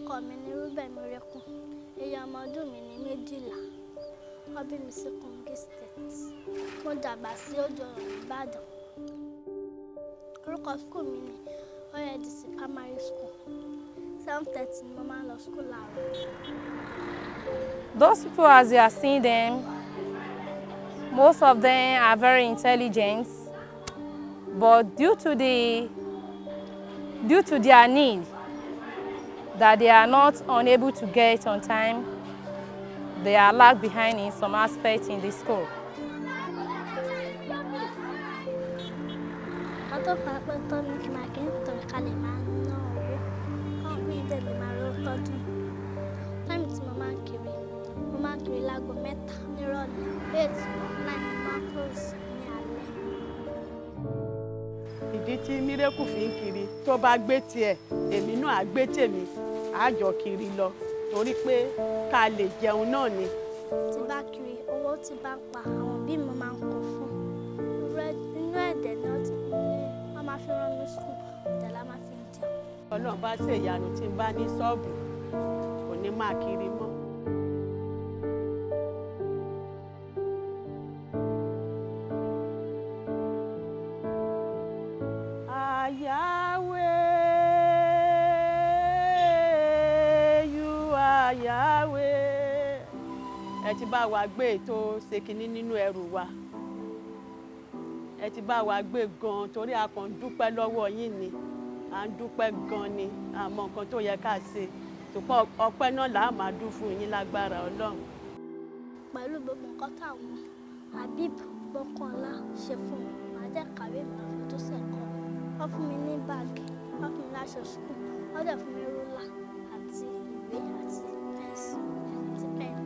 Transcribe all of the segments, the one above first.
orúkọ mi ni Rúbẹ̀ Mírẹ́kùn iye ọmọ ọdún mi ní méjìlá wọ́n bí mi sí Kogi State mo dàgbà sí Òjò Ìbàdàn orúkọ skul mi ni OADC primary school seven thirty ni mo máa ń lọ skul láàárọ̀. Those people, as you are seeing them, most of them are very intelligent, but due to the due to their need that they are not unable to get on time, they are lag behind in some aspects in the school. wọ́n tó fà á pé tó ní kí n máa kí n tọ̀ ká lè máa ná owó kán bí ìdè lè máa rówó tọ́jú táìmù tí mo máa ń kiri mo máa ń kiri láago mẹ́ta nírọ̀lẹ́ eight nine mo máa ń close ní alẹ́. ìdí tí mírèkù fi ń kiri tó bá gbé tiẹ̀ èmi náà á gbé tèmi á jọ kiri lọ torí pé ká lè jẹun náà ni. tí bá kiri owó tí bá ń pa àwọn òbí mi máa ń kó fún Rẹ- inú ẹ̀dẹ̀ ni wọ́n ti wọ́n máa fi rán mi sùn ọ̀dẹ̀ la máa fi ń jẹun. ọlọ́run bá ṣèyanu tí n bá ní ṣọ́ọ̀bù kò ní máa kiri mọ́. Yahweh, you are Yahweh. ẹ ti bá wa gbé ètò ṣèkínní nínú ẹrù wa ẹ ti bá wa gbé gan torí a kàn ń dúpẹ́ lọ́wọ́ yín ni à ń dúpẹ́ gan ni àmọ́ nǹkan tó yẹ ká ṣe ṣùgbọ́n ọpẹ́ náà là á máa dún fún yín lágbára ọlọ́run. pẹ̀lú gbogbo nǹkan táwọn Habib Gbọ́kànlá ṣe fún mi màá jẹ́ kàwé mi lọ́fẹ̀ẹ́ tó sẹ̀kọ́ wọ́n fún mi ní báàgì wọ́n fún mi láṣọ sùkúl wọ́n dẹ̀ fún mi rúlà àti ìwé àti pẹ́ńsì àti pẹ́ẹ̀nì.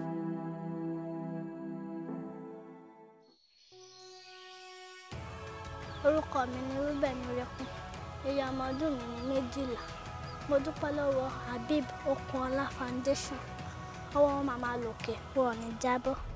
orúkọ mi ni Rúbẹ̀ Mírẹ́kùn iye ọmọ ọdún mi ní méjìlá mo dúpẹ́ lọ́wọ́ Habib Okunola Foundation ọwọ́ wọn máa máa lòkè wọn ò ní jábọ́.